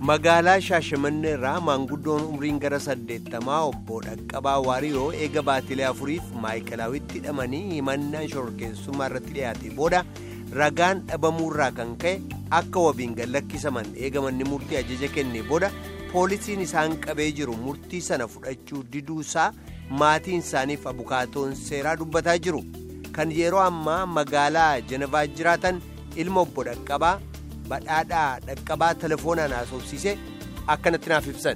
magaalaa shaashamannee irraa maanguddoon umriin gara saddeettamaa obbo dhaqqabaa waariyoo eega baatilee afuriif maayikilaawitti hidhamanii himannaan shororkeessummaa irratti dhiyaate booda ragaan dhabamuurraa kan ka'e akka wabiin gallakkisaman eegamanni murtii ajaja kenne booda poolisiin isaan qabee jiru murtii sana fudhachuu diduusaa maatiin isaaniif abukaatoon seeraa dubbataa jiru kan yeroo ammaa magaalaa janavaa jiraatan ilma obbo dhaqqabaa. badhaadhaa dhaqqabaa telefoonaan haasofsiise akkanatti naaf ibsan.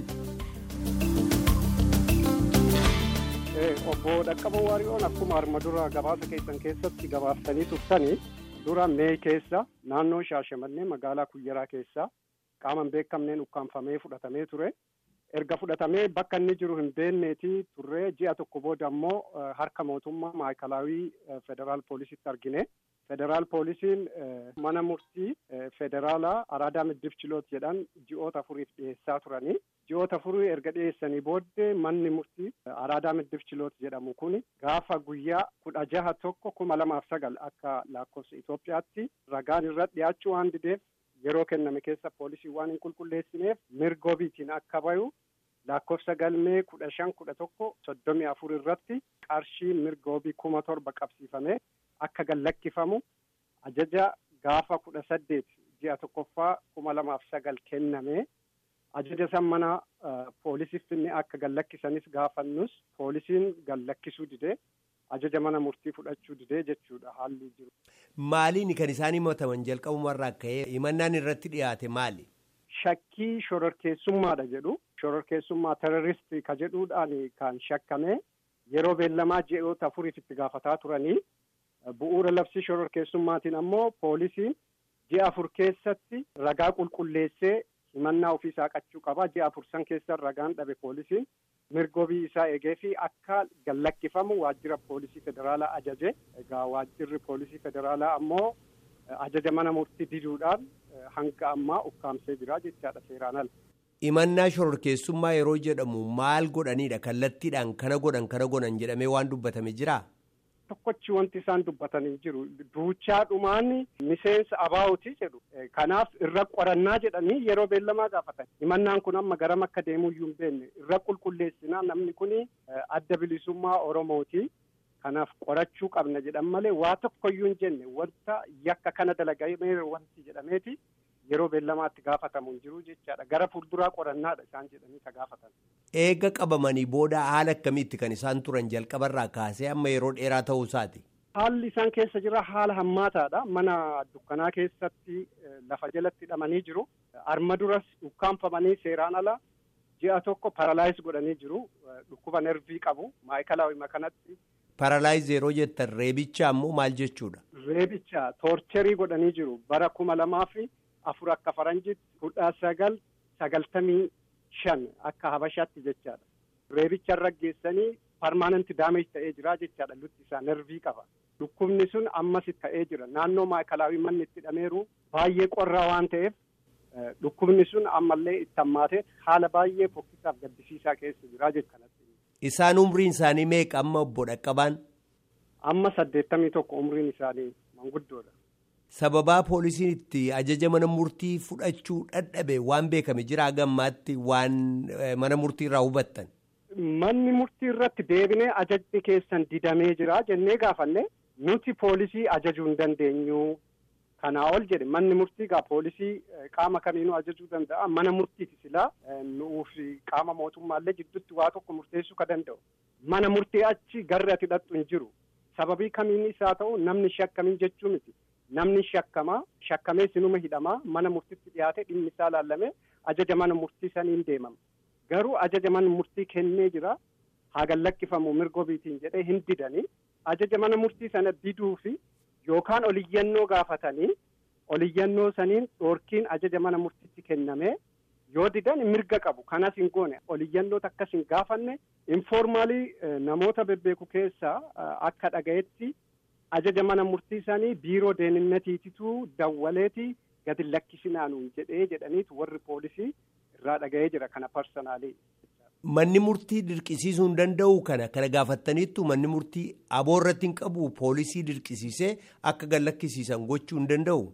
obbo dhaqqaba waariyoon akkuma arma dura gabaasa keessan keessatti gabaaftanii turtanii dura mee keessa naannoo shaashamannee magaalaa kuyyaraa keessa qaaman beekamneen ukkaanfamee fudhatamee ture erga fudhatamee bakka inni jiru hin beekneeti turree ji'a tokko booda immoo harka mootummaa maayikalaawii federaal poolisitti argine. federaal poolisiin mana murtii federaalaa araadaa middif chiloot jedhan ji'oota afuriif dhiyeessaa turanii ji'oota afurii erga dhiyeessanii booddee manni murtii araadaa middif chiloot jedhamu kun gaafa guyyaa kudha jaha tokko kuma lamaaf sagal akka lakkoofsa Itoophiyaatti ragaan irra dhiyaachuu waan dideef yeroo kenname keessa poolisii waan hin qulqulleessineef mirgoobiitiin akka bayu lakkoofsa galmee kudha shan kudha tokko soddomii afur irratti qarshii mirgoobii kuma torba qabsiifame. akka gallakkifamu ajaja gaafa kudha saddeet ji'a tokkoffaa kuma lamaaf sagal kenname ajaja san mana poolisiif finne akka gallakkisanis gaafannus poolisiin gallakkisuu didee ajaja mana murtii fudhachuu didee jechuudha haalli jiru. Maaliin kan isaan himataman jalqabumarraa ka'ee himannaan irratti dhiyaate maali? Shakkii shororkeessummaadha jedhu shororkeessummaa teroristii ka jedhuudhaan kan shakkame yeroo beellamaa ji'oota afuriif itti gaafataa turanii. bu'uura labsii shororkeessummaatiin ammoo poolisiin ji'a afur keessatti ragaa qulqulleessee himannaa ofii saaqachuu qaba ji'a afur san keessa ragaan dhabe poolisiin mirgoobii isaa eegee fi akka gallakkifamu waajjira poolisii federaalaa ajaje egaa waajjirri poolisii federaalaa ammoo ajaja mana murtii diduudhaan hanga ammaa ukkaamsee jira jechaadha seeraan ala. Himannaa shororkeessummaa yeroo jedhamu maal godhaniidha kallattiidhaan kana godhan kana godhan jedhamee waan dubbatame jiraa? tokkochi wanti isaan dubbatanii jiru duuchaadhumaan miseensa abaawutii jedhu kanaaf irra qorannaa jedhanii yeroo beellamaa gaafatan himannaan kun amma garam akka deemuyyuu hin beekne irra qulqulleessinaa namni kun adda bilisummaa oromooti kanaaf qorachuu qabna jedhan malee waa tokkoyyuu hin jenne wanta yakka kana dalagamee wanti jedhameeti yeroo beellamaatti gaafatamu hin jiru jechaadha gara fuulduraa qorannaadha isaan jedhanii ka gaafatan. Eega qabamanii booda haala akkamiitti kan isaan turan jalqabarraa kaasee amma yeroo dheeraa ta'uu isaati. Haalli isaan keessa jira haala hammaataadha. Mana dukkanaa keessatti lafa jalatti hidhamanii jiru. Arma duras ukkaanfamanii seeraan ala ji'a tokko paralaayis godhanii jiru. Dhukkuba nervii qabu. Maayikalaawima kanatti. Paralaayis yeroo jettan reebicha ammoo maal jechuudha? Reebicha toorcherii godhanii jiru. Bara kuma lamaa fi afur akka faranjitti kudha sagal sagaltamii shan akka habashaatti jechaadha. Reebicha irra geessanii parmaananti daameej ta'ee jira jechaadha lutti isaa nervii qaba. Dhukkubni sun ammas ta'ee jira. Naannoo maayikalaawii manni itti hidhameeru baay'ee qorraa waan ta'eef dhukkubni sun ammallee itti hammaatee haala baay'ee fokkisaaf gaddisiisaa keessa jira jechuudha. Isaan umriin isaanii meeqa amma obbo Dhaqqabaan? Amma saddeettamii tokko umriin isaanii manguddoodha. Sababaa poolisiin itti ajaja mana murtii fudhachuu dadhabe waan beekame jira gammaatti waan mana murtii irraa hubattan. Manni murtii irratti deebinee ajajni keessan didamee jira jennee gaafanne nuti poolisii ajajuu hin dandeenyu. Kanaa ol jedhe manni murtii gaa poolisii qaama kamiinuu ajajuu danda'a mana murtiiti silaa nuuf qaama mootummaallee jidduutti waa tokko murteessuu ka danda'u. Mana murtii achi garri ati hidhattu hin jiru. Sababii kamiin isaa ta'u namni shakkamiin jechuu miti. Namni shakkamaa shakkamee sinuma hidhamaa mana murtiitti dhiyaate dhimmi isaa laallamee ajaja mana murtii saniin deemama. Garuu ajaja mana murtii kennee jira haa gallakkifamu mirgoobiitiin jedhee hin didanii ajaja mana murtii sana diduu fi yookaan oliyyannoo gaafatanii oliyyannoo saniin dhoorkiin ajaja mana murtiitti kennamee yoo didan mirga qabu kanas hin goone oliyyannoo akkas hin gaafanne informaalii namoota bebbeeku keessaa akka dhagayetti. ajaja mana murtii sanii biiroo deeninatiititu dawwaleeti gadi lakkisinaanuun jedhee jedhaniitu warri poolisii irraa dhaga'ee jira kana parsanaalii. Manni murtii dirqisiisuu hin danda'u kana kana gaafattaniittu manni murtii aboo irratti hin qabu poolisii dirqisiisee akka gad lakkisiisan gochuu hin danda'u.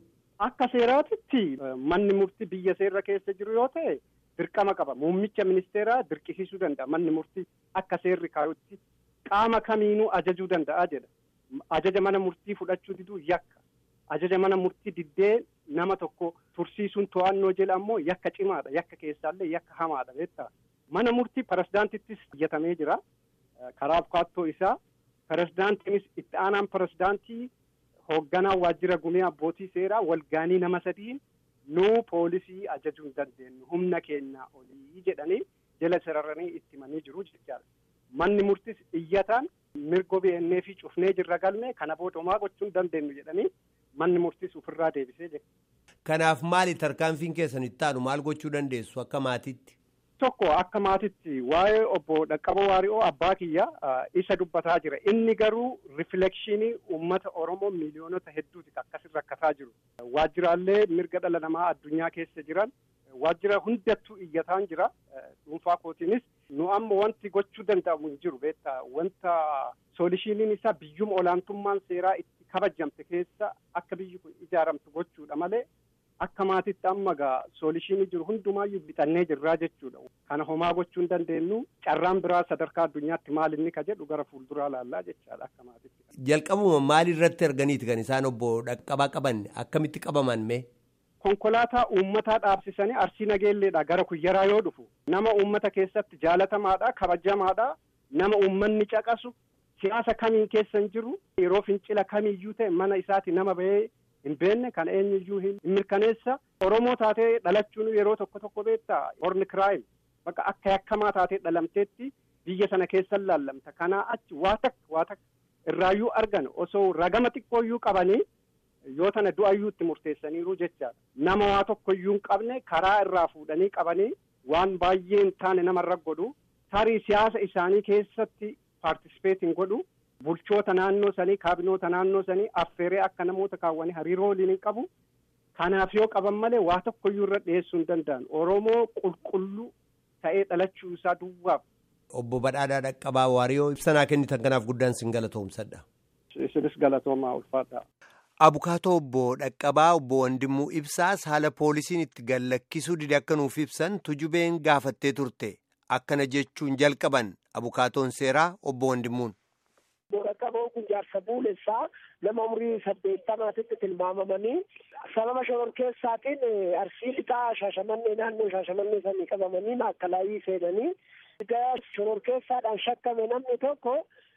Akka seeraatitti manni murtii biyya seera keessa jiru yoo ta'e dirqama qaba. Muummicha ministeeraa dirqisiisuu danda'a. Manni murtii akka seerri kaayutti qaama kamiinuu ajajuu danda'a jedha. Ajaja mana murtii fudhachuu diduu yakka. Ajaja mana murtii diddee nama tokko tursiisuun to'annoo jedha ammoo yakka cimaadha. Yakka keessaallee yakka hamaadha beektaa. Mana murtii pirezidaantittis xiyyatamee jira. Karaa bukaattoo isaa pirezidaantiinis itti aanaan pirezidaantii hoogganaa waajjira gumee abbootii seeraa walgaanii nama sadiin nuu poolisii ajajuu hin dandeenyu humna keenyaa olii jedhanii jala sararanii itti himanii jiru jechaadha. Manni murtis iyyataan mirga beennee fi cufnee jirra galmee kana booda homaa gochuu hin dandeenyu jedhanii manni murtis ofirraa deebisee jira. Kanaaf maali tarkaanfiin keessan itti aanu maal gochuu dandeessu akka maatiitti? Tokko akka maatitti waa'ee obbo Dhaqqaba Waari'oo abbaa kiyya isa dubbataa jira. Inni garuu riflekshinii uummata Oromoo miiliyoonota hedduuti akkasirra rakkataa jiru. Waajjiraalee mirga dhala namaa addunyaa keessa jiran waajjira hundattuu iyyataan jira. Dhuunfaa kootiinis nu amma wanti gochuu danda'amu hin jiru beektaa wanta soolishiniin isaa biyyuma olaantummaan seeraa itti kabajamte keessa akka biyyi kun ijaaramtu gochuudha malee. Akka maatitti amma gaa soolishinii jiru hundumaayyuu bitannee jirraa jechuudha. Kana homaa gochuu hin dandeenyu carraan biraa sadarkaa addunyaatti maal inni ka jedhu gara fuulduraa laallaa jechaadha akka maatitti. Jalqabuma maal irratti arganiiti kan isaan obbo Dhaqqabaa qaban akkamitti qabaman mee? Konkolaataa uummataa dhaabsisanii arsii nageelleedha gara kuyyaraa yoo dhufu nama uummata keessatti jaalatamaadha kabajamaadha nama uummanni caqasu siyaasa kamiin keessa hin jiru yeroo fincila kamiiyyuu ta'e mana isaati nama bahee. hin beenne kan eenyuyyuu hin mirkaneessa oromoo taatee dhalachuun yeroo tokko tokko beektaa horni kiraayim bakka akka yakkamaa taatee dhalamteetti biyya sana keessa laallamta kanaa achi waa takka waa takka irraayyuu argan osoo ragama xiqqooyyuu qabanii yoo tana du'ayyuu itti murteessaniiru jechaadha nama waa tokkoyyuu hin qabne karaa irraa fuudhanii qabanii waan baay'ee hin taane namarra godhu tarii siyaasa isaanii keessatti paartisipeet hin godhu bulchoota naannoo sanii kaabinoota naannoo sanii affeeree akka namoota kaawwanii hariiroo waliin hin qabu. Kanaaf yoo qaban malee waa tokkoyyuu irra dhiyeessuu hin danda'an. Oromoo qulqulluu ta'ee dhalachuu isaa duwwaaf. Obbo Badhaadhaa Dhaqqabaa Waariyoo ibsanaa kennitan kanaaf guddaan sin galatoomsadha. Isinis galatoomaa ulfaadha. Abukaatoo obbo Dhaqqabaa obbo Wandimuu Ibsaas haala poolisiin itti gallakkisuu dide akka nuuf ibsan tujubeen gaafattee turte. Akkana jechuun jalqaban abukaatoon seeraa obbo Wandimuun. Dhaqqaboo kun jaarsa buulessaa nama umurii saddeettamaatitti tilmaamamanii sababa shororkeessaatiin arsii lixaa shaashamannee naannoo shaashamannee sanii qabamanii maakkalaayii seenanii egaa shororkeessaadhaan shakkame namni tokko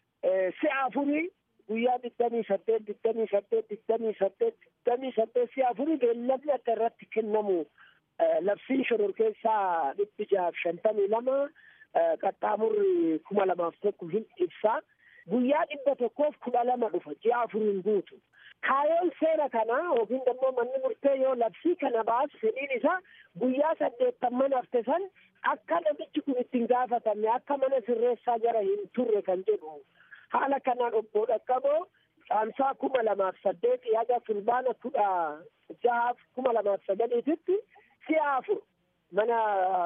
si'a afurii guyyaa digdamii saddeet digdamii saddeet digdamii saddeet digdamii saddeet si'a afurii beellamni akka irratti kennamu labsiin shororkeessaa dhibbi jaaf shantamii lama qaxxaamurri kuma lamaaf tokko hin ibsaa. guyyaa dhibba tokkoof kudha lama dhufa ji'a afuriin guutu kaayoon seera kanaa yookiin immoo manni murtee yoo labsii kana baasu fedhiin isaa guyyaa saddeettamman hafte san akka namichi kun ittiin gaafatame akka mana sirreessaa jara hin turre kan jedhu haala kanaan obbo Dhaqqaboo caamsaa kuma lamaaf saddeetii haga fulbaana kudha jahaaf kuma lamaaf sagaliititti si'a afur mana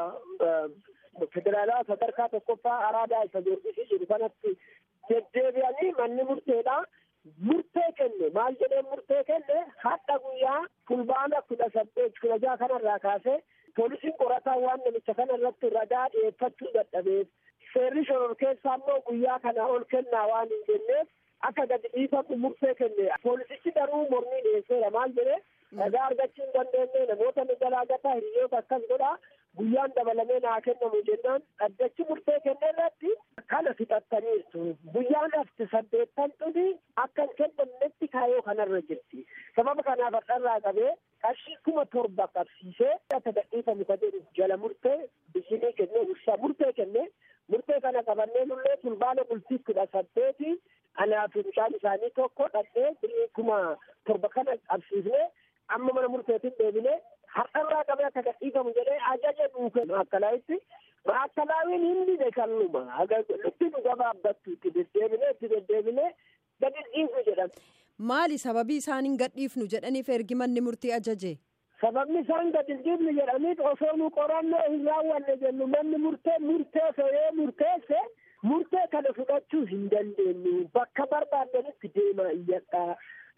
federaalaa sadarkaa tokkoffaa araadaa isa joorgisii jiru kanatti deddeebi'anii manni murteedha murtee kenne maal jedhee murtee kenne hadha guyyaa fulbaana kudha saddeet kudha jaha kanarraa kaasee poolisiin qorataa waan namicha kana irratti ragaa dhiyeeffachuu dadhabeef seerri shororkeessaa immoo guyyaa kana ol kennaa waan hin jenneef akka gadi dhiifamu murtee kenne poolisichi garuu mormii dhiyeesseera maal jedhee ragaa argachuu hin dandeenye namoota nu galaagataa hiriyoota akkas godhaa guyyaan dabalamee naa kennamu jennaan dhaddachi murtee kenne irratti kana fixattaniirtu guyyaan hafte saddeettan xuni akka hin kennamnetti kaayoo kanarra jirti sababa kanaaf har'arraa qabee qarshii kuma torba qabsiisee akka gadhiifamu ka jedhu jala murtee bisinii kennee ibsaa murtee kennee murtee kana qabannee nullee fulbaana bultii kudha saddeeti anaa fi bishaan isaanii tokko dhaqee birii kuma torba kana qabsiisnee amma mana murteetiin deebinee har'arraa qabee akka gadhiifamu jedhee ajaja duuke maakkalaaitti maakkalaaiin hindi beekannuma nutti nu gabaabbattu itti deddeebinee itti deddeebinee gadi dhiisu jedhan. Maali sababii isaan hin gadhiifnu jedhaniif ergi manni murtii ajaje? Sababni isaan gadi dhiifnu jedhaniif osoo nu qorannoo hin raawwanne jennu manni murtee murteesse yoo murteesse murtee kana fudhachuu hin dandeenyu bakka barbaadanitti deemaa iyyadhaa.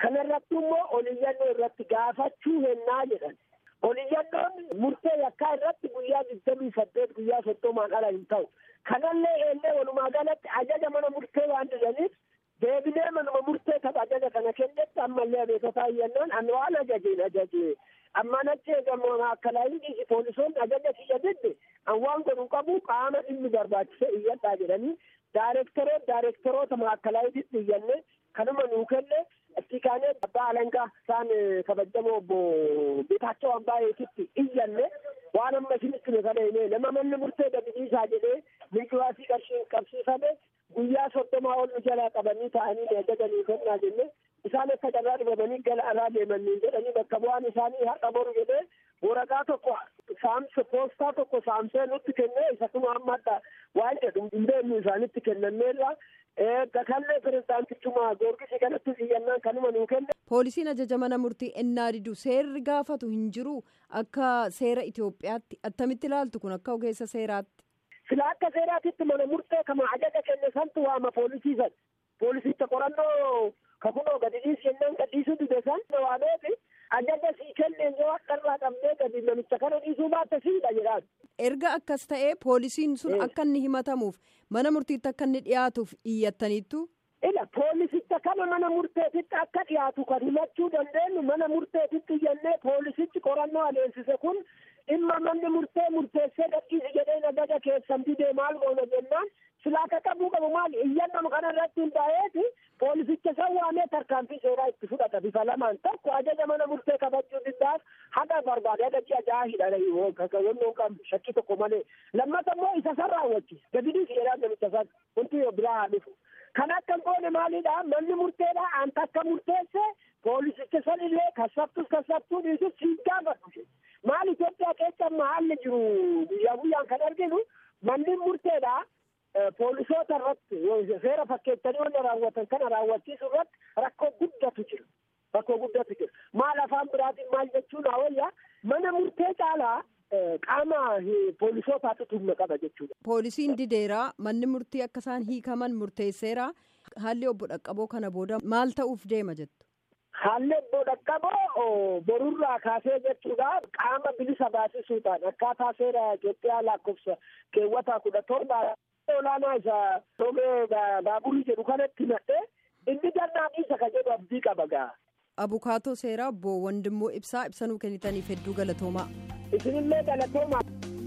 kanarratti immoo oliyyannoo irratti gaafachuu hennaa jedhan oliyyannoon murtee yakkaa irratti guyyaa digdamii saddeet guyyaa soddomaan ala hin ta'u kanallee eellee walumaa galatti ajaja mana murtee waan didaniif deebinee manuma murtee tapha ajaja kana kennetti ammallee beekotaa iyyannaan ani waan ajajeen ajajee amma nachi eegamu akkalaayinii poolisoonni ajaja kiyya didde an waan godhu qabu qaama dhimmi barbaachise iyyadhaa jedhanii daareektaroota daareektaroota maakkalaayititti iyyanne kanuma nuu kenne itti kaanee abbaa alangaa isaan kabajamoo obbo Beetaachoo Ambaayeetitti iyyanne waan amma isinitti nu kana himee nama manni murtee dabisiisaa jedhee milkiwaasii qarshiin qabsiifame guyyaa soddomaa ol nu jalaa qabanii ta'anii ajajanii kennaa jenne isaan akka carraa dhibamanii gara alaa deemanii jedhanii bakka bu'aan isaanii har'a boru jedhee waraqaa tokko saamsa poostaa tokko saamsee nutti kennee isa kuma amma adda waan jedhu hin beeknu isaanitti kennameerra kallee pirezidaantichuma goorgisii kanatti iyyannaan kanuma nuu kenne. Poolisiin ajaja mana murtii ennaa didu seerri gaafatu hin jiru akka seera Itoophiyaatti attamitti ilaaltu kun akka ogeessa seeraatti. Sila akka seeraatitti mana murtee kama ajaja kenne santu waama poolisiisan. Poolisicha qorannoo kakunoo gadi dhiisi jennaan gadhiisuu dide san waameeti ajaja sii kenneen yoo akkarraa qabdee gadi namicha kana dhiisuu baatte siidha jedhaan. Erga akkas ta'ee poolisiin sun akka inni himatamuuf mana murtiitti akka inni dhiyaatuuf iyyattaniittu. Ila poolisicha kana mana murteetitti akka dhiyaatu kan himachuu dandeenyu mana murteetitti iyyannee poolisichi qorannoo adeemsise kun dhimma manni murtee murteessee gadhiisi jedhee ajaja keessan didee maal goona jennaan silaa akka qabuu qabu maali iyyannoo kana irratti hundaa'eeti poolisicha san waamee tarkaanfii seeraa itti fudhata bifa lamaan tokko ajaja mana murtee kabajuu diddaaf haga barbaade haga ji'a jaha hidhana kakayyoon qabu shakkii tokko malee lammata immoo isa san raawwachiisa gadi dhiisi jedhaan namicha san wanti biraa haa dhufu. kan akka hin goone maalidha manni murteedha anta akka murteesse poolisicha san illee kassabtus kassabtuu dhiisus siin gaafadhu maal Itoophiyaa keessa amma haalli jiru guyyaa guyyaan kan arginu manni murteedha poolisoota irratti seera fakkeessanii wanta raawwatan kana raawwachiisu irratti rakkoo guddatu jira rakkoo guddatu jira maal afaan biraatiin maal jechuun hawayya mana murtee caalaa qaama poolisootaatu humna qaba jechuudha. Poolisiin dideeraa manni murtii akka isaan hiikaman murteesseera haalli obbo Dhaqqaboo kana booda maal ta'uuf deema jettu. Haalli obbo Dhaqqaboo borurraa kaasee jechuudha qaama bilisa baasisuudhaan akkaataa seera Itoophiyaa lakkoofsa keewwataa kudha torba olaanaa isa toomee baaburii jedhu kanatti hidhadhee inni gannaan isa ka jedhu abdii qaba gaa. Abukaatoo seeraa obbo Wandimmoo Ibsaa ibsanuu kennitaniif hedduu galatoomaa. isinillee galatoomaa.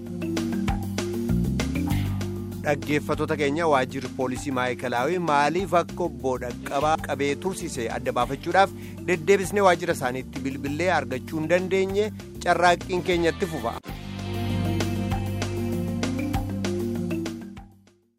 Dhaggeeffattoota keenya waajjirri poolisii maayikalaawii maaliif akka obbo Dhaqqabaa qabee tursise adda baafachuudhaaf deddeebisnee waajjira isaaniitti bilbilee argachuu hin dandeenye carraaqqiin keenyatti fufa.